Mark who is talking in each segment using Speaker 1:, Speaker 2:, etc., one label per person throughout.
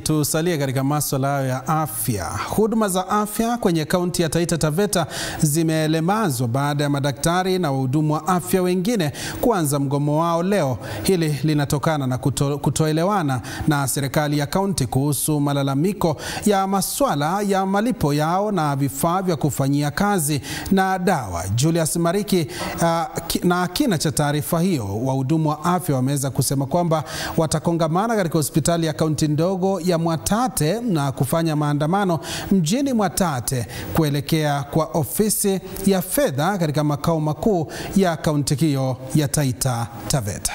Speaker 1: tusalie katika maswala hayo ya afya. Huduma za afya kwenye kaunti ya Taita Taveta zimelemazwa baada ya madaktari na wahudumu wa afya wengine kuanza mgomo wao leo. Hili linatokana na kuto, kutoelewana na serikali ya kaunti kuhusu malalamiko ya maswala ya malipo yao na vifaa vya kufanyia kazi na dawa. Julius Mariki uh, na kina cha taarifa hiyo, wahudumu wa afya wameweza kusema kwamba watakongamana katika hospitali ya kaunti ndogo ya Mwatate na kufanya maandamano mjini Mwatate kuelekea kwa ofisi ya fedha katika makao makuu ya kaunti hiyo ya Taita Taveta.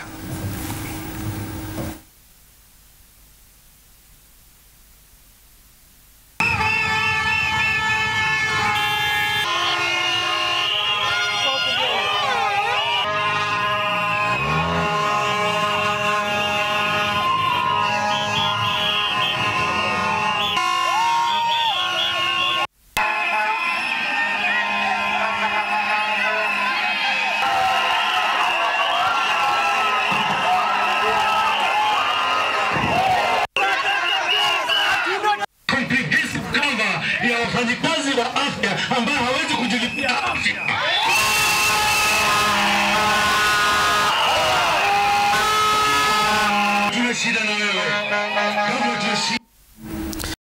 Speaker 2: comprehensive cover ya wafanyikazi wa afya ambao hawezi kujilipia afya.